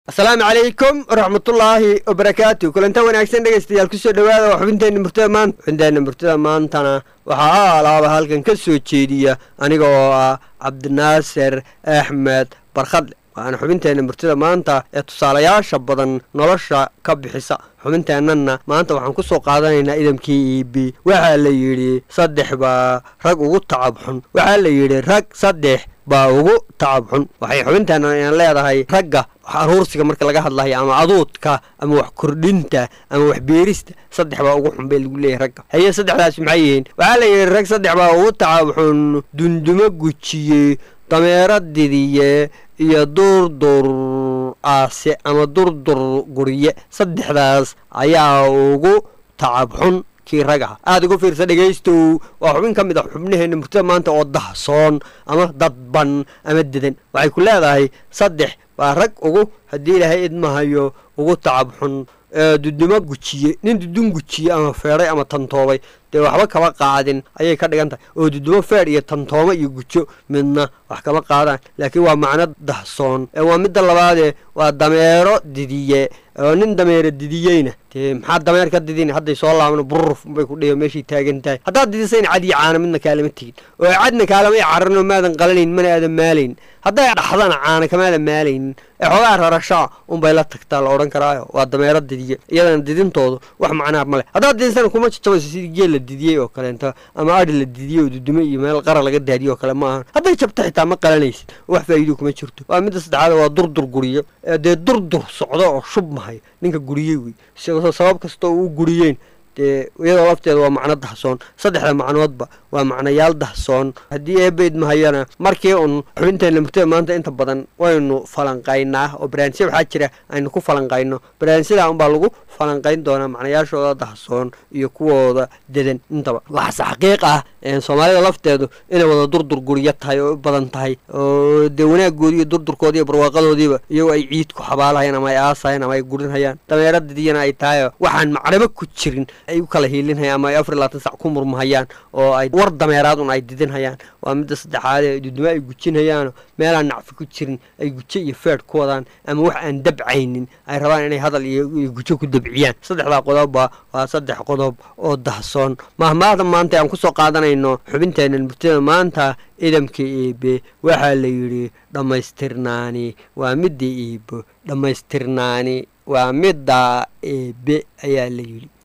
asalaamu calaykum waraxmatullaahi wabarakaatu kulantaa wanaagsan dhegaystayaal kusoo dhowaada waa xubinteenna murtada maanta xubinteenna murtada maantana waxaa alaaba halkan ka soo jeediya aniga oo ah cabdinaasir axmed barkhadle waana xubinteenna murtida maanta ee tusaalayaasha badan nolosha ka bixisa xubinteennana maanta waxaan ku soo qaadanaynaa idamkii e b waxaa la yidhi saddex baa rag ugu tacab xun waxaa la yidhi rag saddex baa ugu tacab xun waxay xubinteenna inan leedahay ragga aruursiga marka laga hadlayo ama aduudka ama wax kordhinta ama wax beerista saddex baa ugu xun bay lagu leeyahay ragga haye saddexdaas maxay yihiin waxaa la yidhi rag saddex baa ugu tacab xun dundumo gujiye dameero didiye iyo durdur aase ama durdur gurye saddexdaas ayaa ugu tacab xun kii rag aha aada uga fiirsa dhegaystow waa xubin ka mid a xubnaheenna murtada maanta oo dahsoon ama dadban ama dedan waxay ku leedahay saddex baa rag ugu haddii ilaahay idmahayo ugu tacab xun dudumo gujiye nin dudun gujiye ama feedhay ama tantoobay dee waxba kama qaadin ayay ka dhigan tahay oo dudumo feedh iyo tantooma iyo gujo midna wax kama qaadaan laakiin waa macno dahsoon waa midda labaadee waa dameero didiye oo nin dameero didiyeyna dee maxaa dameer ka didin hadday soo laabno bururuf bay ku dhihi meeshay taagan tahay haddaad didisayn cad iyo caana midna kaalama tegin oo cadna kaalama i cararno maadan qalanayn mana aadan maalayn hadday dhaxdana caana kamaadan maalaynin ee xoogaa rarashaa unbay la tagtaa la odhan karaayo waa dameero didiye iyadana didintoodu wax macnaa male haddaad didisana kuma jajabayso sidii geel la didiyey oo kaleento ama adhi la didiyey oo dudumo iyo meel qara laga daadiyey oo kale ma ahan hadday jabto xitaa ma qalanaysid wax faa'iido kuma jirto waa midda saddexaad waa durdur guriyo dee durdur socdo oo shub mahay ninka guriyey wey sabab kasta oo u guriyeyn dee iyadoo lafteeda waa macno dahsoon saddexda macnoodba waa macnayaal dahsoon haddii eebayd mahayana markii un xubinteenna murtada maanta inta badan waynu falanqaynaa oo baraanisya waxaa jira aynu ku falanqayno baraanisyadaa unbaa lagu falanqayn doonaa macnayaashooda dahsoon iyo kuwooda dedan intaba waxaase xaqiiq ah soomaalida lafteedu inay wada durdur guryo tahay oo u badan tahay oo dee wanaaggoodii iyo durdurkoodii iyo barwaaqadoodiiba iyagoo ay ciid ku xabaalahayaan ama ay aasahayaan ama ay gurinhayaan dameero didiyana ay tahay waxaan macnabo ku jirin ay u kala hiilinhayaan ama ay afar iyo labaatan sac ku murmahayaan oo ay war dameeraad un ay didinhayaan waa midda saddexaadee dudumo ay gujinhayaano meelaan nacfi ku jirin ay gujo iyo feedh ku wadaan ama wax aan dabcaynin ay rabaan inay hadal iyo gujo ku dabciyaan saddexdaa qodobba waa saddex qodob oo dahsoon mahmaahda maanta aan kusoo qaadanayno xubinteenna murtada maanta idamka eebe waxaa la yidhi dhammaystirnaani waa midda eebo dhammaystirnaani waa midda eebe ayaa la yidhi